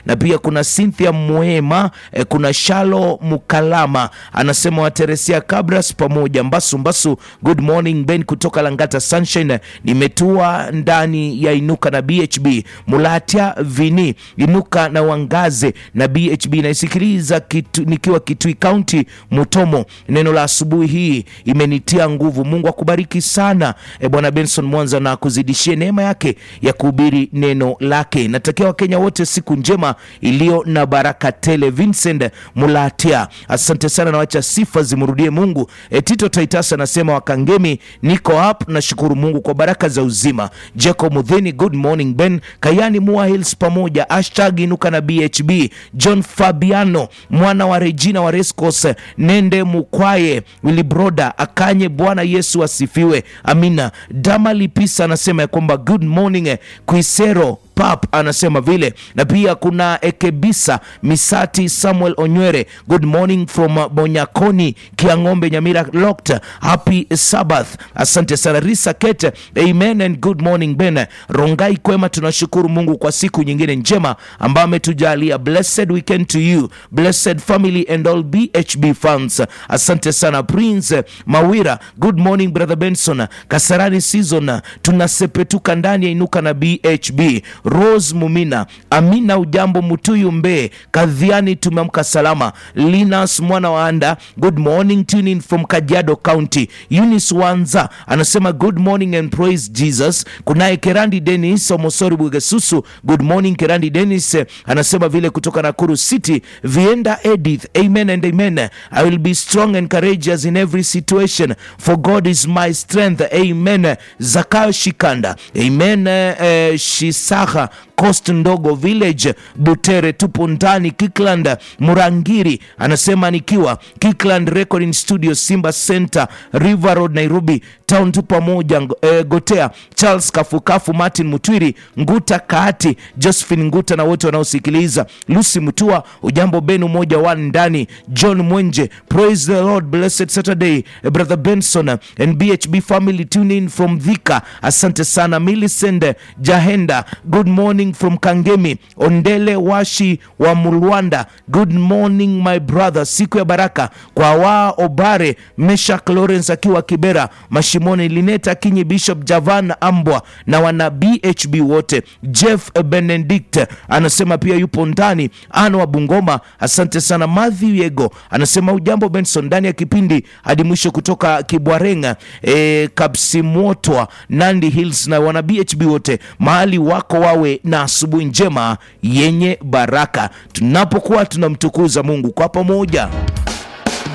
na pia kuna Cynthia Mwema eh, kuna Shalo Mukalama anasema Wateresia Kabras pamoja Mbasu Mbasu, good morning Ben kutoka Langata Sunshine, nimetua ndani ya Inuka na BHB Mulatia Vini Inuka na Wangaze na BHB naisikiliza kitu, nikiwa Kitui County Mutomo. Neno la asubuhi hii imenitia nguvu. Mungu akubariki sana e, Bwana Benson Mwanza na kuzidishie neema yake ya kuhubiri neno lake. Natakia Wakenya wote siku njema iliyo na baraka tele. Vincent Mulatia, asante sana na wacha sifa zimrudie Mungu. E, Tito Titus anasema Wakangemi, niko up, nashukuru Mungu kwa baraka za uzima. Jacob Mudheni, good morning Ben Kayani Mua Hills pamoja hashtag inuka na BHB John Fabiano mwana wa Regina wa Rescos Nende Mukwaye Wilibroda Akanye, Bwana Yesu asifiwe, amina. Dama Lipisa anasema ya kwamba good morning Kuisero Pap anasema vile, na pia kuna Ekebisa Misati Samuel Onywere, good morning from Bonyakoni Kiang'ombe Nyamira locked, happy Sabbath. Asante sana Risa Kete, amen and good morning Ben Rongai Kwema, tunashukuru Mungu kwa siku nyingine njema ambayo ametujalia. Blessed weekend to you, blessed family and all BHB fans. Asante sana Prince Mawira, good morning brother Benson. Kasarani season tunasepetuka ndani ya inuka na BHB Rose Mumina, Amina Ujambo, Mutuyu Mbe, Kadhiani, tumeamka salama. Linus mwana wa Anda, good morning tuning from Kajiado County. Eunice Wanza anasema good morning and praise Jesus. Kunaye Kerandi Dennis Omosori Bugesusu, good morning Kerandi Dennis anasema vile kutoka Nakuru City. Vienda Edith, amen and amen. I will be strong and courageous in every situation for God is my strength, amen. Zakayo Shikanda, amen. Eh, Shisaha Coast Ndogo Village Butere, tupo ndani Kikland. Murangiri anasema nikiwa Kikland Recording Studio, Simba Center, River Road, Nairobi Town, tu pamoja. E, Gotea Charles Kafukafu, Martin Mutwiri, Nguta Kaati, Josephine Nguta na wote wanaosikiliza. Lucy Mutua, ujambo benu moja wa ndani. John Mwenje, praise the Lord, blessed Saturday. E, brother Benson and BHB family tune in from Dhika, asante sana. Millicent Jahenda, good morning from Kangemi. Ondele Washi wa Mulwanda, good morning my brother, siku ya baraka kwa wa Obare Meshak Lawrence akiwa Kibera Mashimoni, Lineta Kinyi, Bishop Javan Ambwa na wana BHB wote. Jeff Benedict anasema pia yupo ndani. Ano wa Bungoma, asante sana. Matthew Yego anasema ujambo Benson, ndani ya kipindi hadi mwisho kutoka Kibwarenga e, Kapsimotwa Nandi Hills na wana BHB wote mahali wako wawe na asubuhi njema yenye baraka, tunapokuwa tunamtukuza Mungu kwa pamoja.